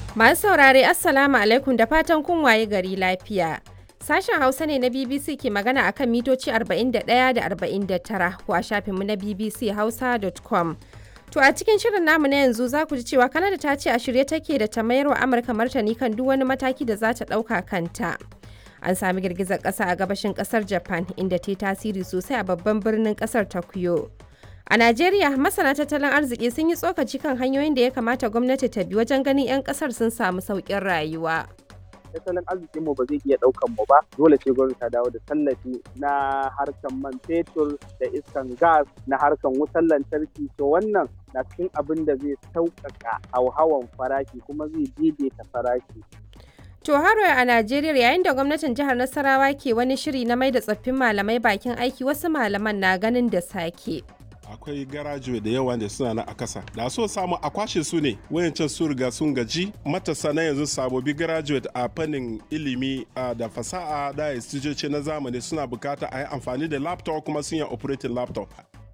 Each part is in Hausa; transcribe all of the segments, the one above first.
Masu saurare Assalamu alaikum da fatan kun waye gari lafiya. Sashen Hausa ne na BBC ke magana akan mitoci 41 da 49 ko a shafinmu na bbchausa.com. To a cikin shirin namu na yanzu za ku ji cewa Kanada ta ce a shirye take da ta mayar wa Amurka martani kan duk wani mataki da za ta ɗauka kanta. An sami girgizar ƙasa a gabashin ƙasar Japan inda ta yi tasiri sosai a babban birnin ƙasar Tokyo. A Najeriya, masana tattalin arziki sun yi tsokaci kan hanyoyin da ya kamata gwamnati ta bi wajen ganin 'yan kasar sun samu sauƙin rayuwa. tattalin arzikin mu ba zai iya ɗaukan mu ba dole ce gwamnati ta dawo da tallafi na harkan man fetur da iskan gas na harkan wutar lantarki to wannan na cikin abin da zai sauƙaƙa hauhawan farashi kuma zai daidaita farashi To haro a Najeriya yayin da gwamnatin jihar Nasarawa ke wani shiri na mai da tsoffin malamai bakin aiki wasu malaman na ganin da sake. akwai garajuwe da yawa da suna na a kasa da so samu a kwashe su ne wayancan su riga sun gaji matasa na yanzu sabobi graduate a fannin ilimi da fasaha da istijoci na zamani suna bukata a yi amfani da laptop kuma sun yi operating laptop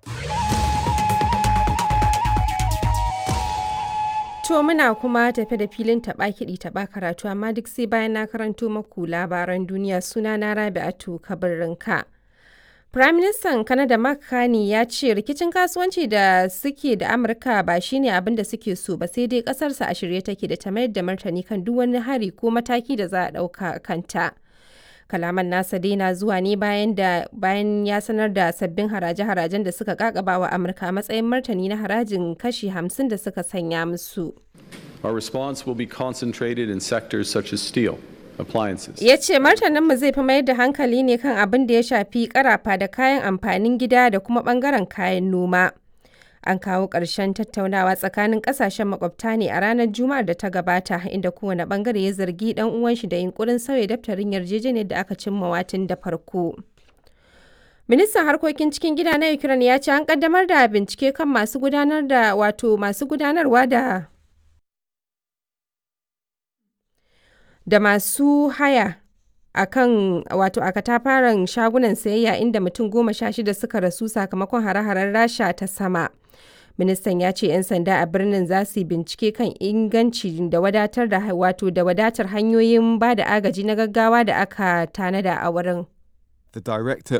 To muna kuma tafe da filin taɓa kiɗi taɓa karatu amma duk sai bayan na karanto maku labaran duniya suna na Rabi'atu Kabirinka. Firaministan Kanada Mark Carney ya ce rikicin kasuwanci da suke da Amurka ba shine abin da suke so ba sai dai kasarsa a shirye take da ta mayar da martani kan duk wani hari ko mataki da za a ɗauka kanta. Kalaman nasa dai na zuwa ne bayan da bayan ya sanar da sabbin haraje-harajen da suka kakaba wa Amurka a matsayin martani na harajin kashi 50 da suka sanya musu. Our response will be concentrated in sectors such as steel, appliances. Ya ce martaninmu zai fi mayar da hankali ne kan abin da ya shafi karafa da kayan amfanin gida da kuma bangaren kayan noma. An kawo ƙarshen tattaunawa tsakanin ƙasashen makwabta ne a ranar Juma'ar da ta gabata inda kowane bangare ya zargi ɗan uwan shi da yunkurin sauya daftarin yarjejeniyar da aka cimma watin da farko. Ministan harkokin cikin gida na Ukraine ya ce an kaddamar da bincike kan masu gudanar da wato masu gudanarwa da da masu haya a kan wato a katafaren shagunan sayayya inda mutum goma sha shida suka rasu sakamakon hare-haren rasha ta sama ministan ya ce 'yan sanda a birnin za su bincike kan inganci da wadatar da wato da wadatar hanyoyin ba da agaji na gaggawa da aka tanada a wurin The director